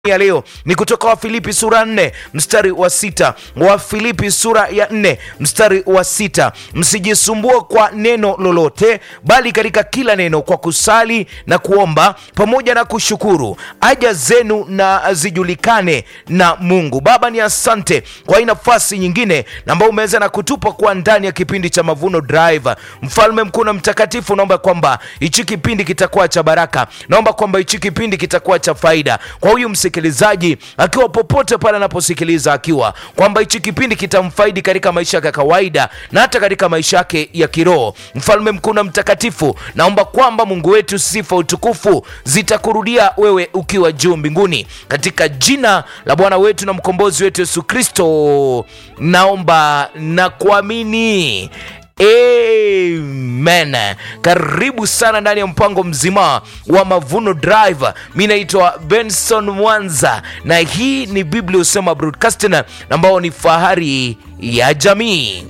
ya leo ni kutoka Wafilipi sura nne mstari wa sita Wafilipi sura ya nne mstari wa sita msijisumbue kwa neno lolote, bali katika kila neno kwa kusali na kuomba pamoja na kushukuru haja zenu na zijulikane na Mungu. Baba, ni asante kwa hii nafasi nyingine ambayo umeweza na kutupa kuwa ndani ya kipindi cha Mavuno Drive. Mfalme mkuu na mtakatifu, naomba kwamba hichi kipindi kitakuwa cha baraka, naomba kwamba hichi kipindi kitakuwa cha faida kwa huyu msikilizaji akiwa popote pale anaposikiliza, akiwa kwamba hichi kipindi kitamfaidi katika maisha yake ya kawaida na hata katika maisha yake ya kiroho. Mfalme mkuu na mtakatifu, naomba kwamba Mungu wetu, sifa utukufu zitakurudia wewe ukiwa juu mbinguni, katika jina la Bwana wetu na mkombozi wetu Yesu Kristo, naomba na kuamini. Amen. Karibu sana ndani ya mpango mzima wa Mavuno Drive. Mi naitwa Benson Mwanza na hii ni Biblia Usema Broadcasting ambao ni fahari ya jamii.